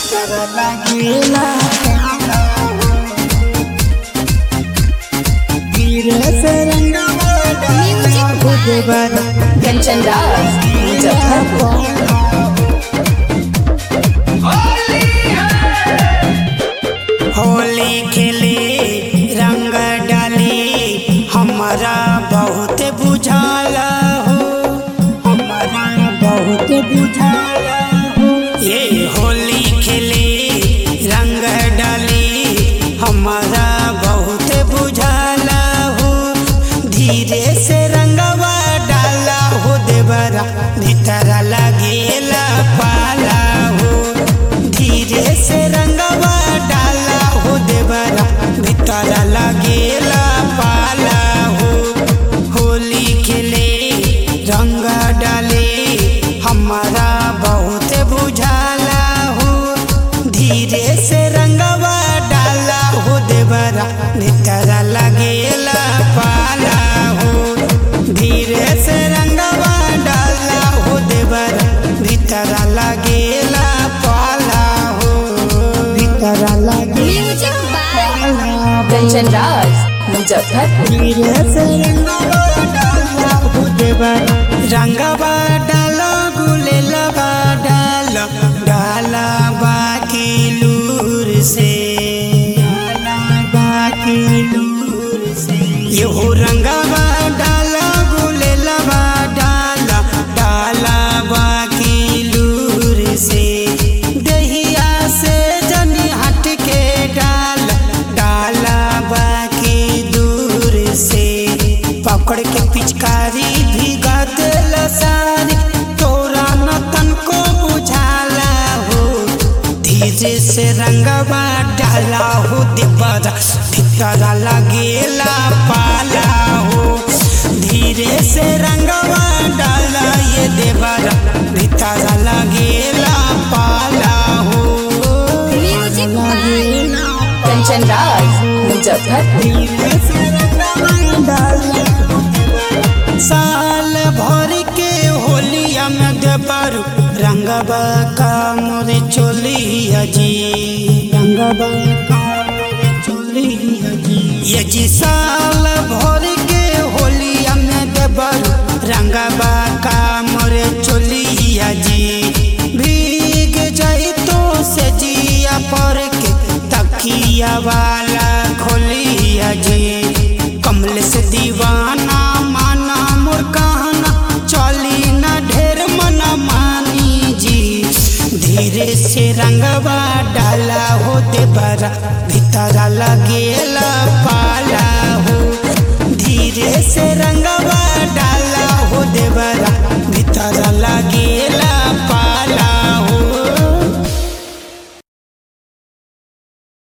लगेला धीरे से रंगवा डाला खुद बर कंचन राज मुजफ्फरपुर होली खेले रंग डाले हमारा बहुत बुझाला हो हमारा बहुत बुझाला हो ये होली खेले रंग डाले हमारा बहुत बुझाला हो धीरे से रंगवा डाला हो देवरा भीतर लगेला पाला हो धीरे से रंगवा डाला हो देवरा भीतर लगेला पाला हो होली खेले रंग डाले हमारा बहुत बुझाला हो धीरे से रंगवा डाला हो देवरा भीतर लगेला पाला हो धीरे से रंगवा डाला हो देवरा भीतर लगेला पाला हो भीतर लगे म्यूजिक बाय कंचन राज मुजफ्फरपुर धीरे से रंगवा डाला हो देवरा रंगवा डाला गुलेलवा डाला डाला बाकी लूर से डाला बाकी लूर से यो रंगवा डाला गुलेलवा डाला डाला बाकी लूर से दहिया से जनी हट के डाल डाला बाकी दूर से पकड़ के पिचकारी भीगा दिल सारी तोरा न तनको बुझाला हो धीरे से रंगवा डाला हो देवरा भीतर लगेला पाला हो धीरे से रंगवा डाला ये देवरा भीतर लगेला पाला हो म्यूजिक बाय कंचन राज मुजफ्फरपुर साल भर के होलिया में देवर रंगबा का मोर चोलिया जी रंगबा का मोर चोलिया जी ये जी साल भर के होलिया में देवर रंगबा का मोर चोलिया जी भीग जाई तो से जिया पर के तकिया वाला खोलिया जी कमल से दीवाना माना मोर कहना चली ना ढेर मना मानी जी धीरे से रंगवा डाला हो देवरा भीतर लगेला पाला